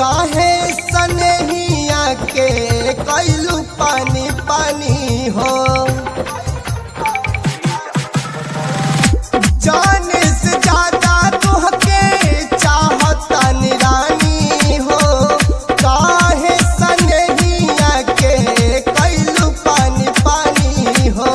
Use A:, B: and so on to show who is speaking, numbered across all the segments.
A: काहे सनहिया के कैलू पानी पानी हो जाने से ज्यादा तुहके चाहता निरानी हो काहे सनहिया के कैलू पानी पानी हो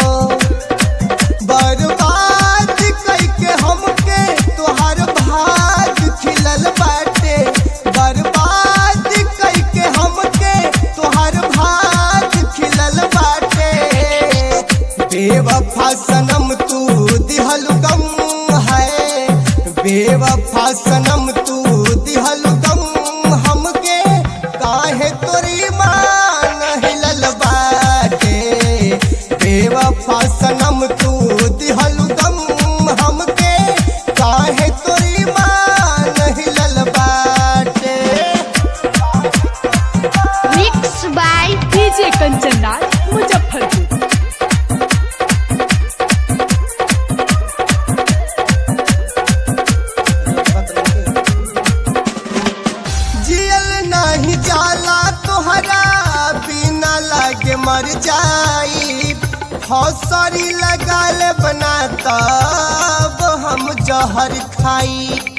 A: बर्बाद कैके हमके तोहार भाग खिलल बाटे बर्बाद कैके हमके तोहार भाग खिलल बाटे बेवफा सनम तू दिहल गम है बेवफा सनम तू दिहल गम हमके काहे तोरी मान हिलल बाटे बेवफा सनम तू दिहल गम हमके काहे तोरी मान हिलल बाटे
B: mix by
C: DJ Kanchan Raj Muzaffarpur
A: जियल नहीं जाला तोहरा बिना लागे मर जाई हौसरी लगाल बना तब हम जहर खाई